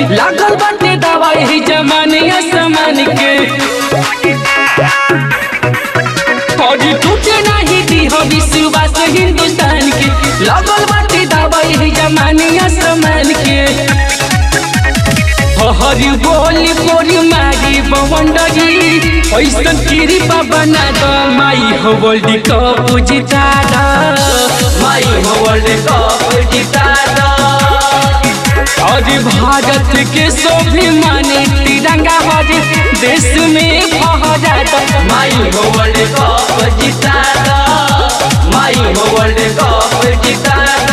लागल बाटे दवाई जमाने आसमान के फौजी टूटे नहीं दी हो विश्वास हिंदुस्तान के लागल बाटे दवाई जमाने आसमान के हरी बोली बोली मारी बवंडरी ऐसन कृपा बना द माई हो वर्ल्ड कप जिता द माई हो वर्ल्ड कप जिता द और भारत के सभी माने तिरंगा हर देश में फहरा द माई हो वर्ल्ड कप जिता द माई हो वर्ल्ड कप जिता द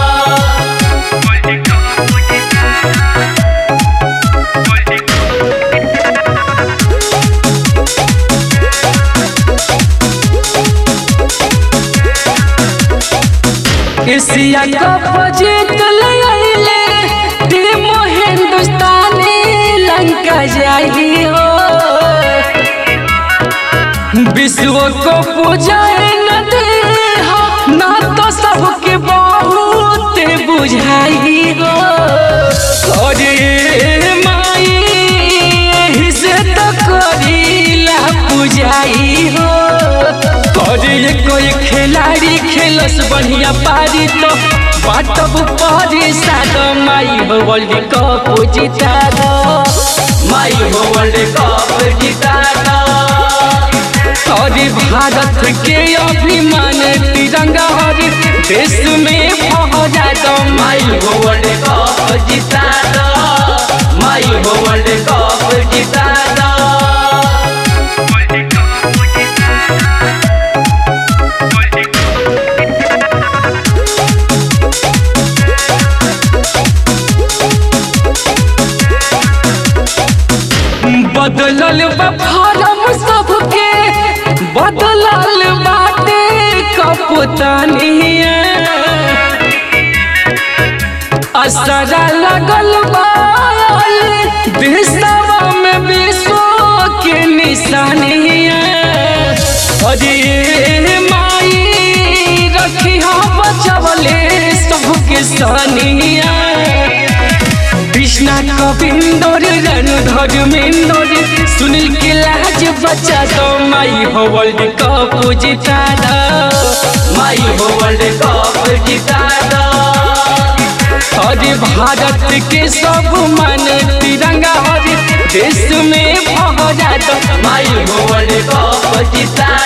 एशिया कप जीत ले टीम हिंदुस्तानी लंका जाई हो विश्व को पूजाए न दे हो ना तो सबके बहुत बुझाई हो अरे माई एही से तो करीला पूजाई हो अरे कोई खिलाड़ी खेलस बढ़िया पारी तो बाटब पारी साद माई हो वर्ल्ड कप जिता दो माई हो वर्ल्ड कप जिता दो अरे भारत के अभिमान तिरंगा हर देश में फहरा दो माई हो वर्ल्ड कप जिता दो माई हो वर्ल्ड कप जिता दो बदलल बा फारम सबके बदलल बाटे कपतानिया असरा लगल बा देशवा में विश्व के निशानिया अरे माई रखी बचवले सबके सानिया कृष्णा कविंदर रणधर मेंदर सुनील के लाज बचा दो माई हो वर्ल्ड कप जिता दो माई हो वर्ल्ड कप जिता दो अरे भारत के सब मन तिरंगा हर देश में फहरा दो माई हो वर्ल्ड कप जिता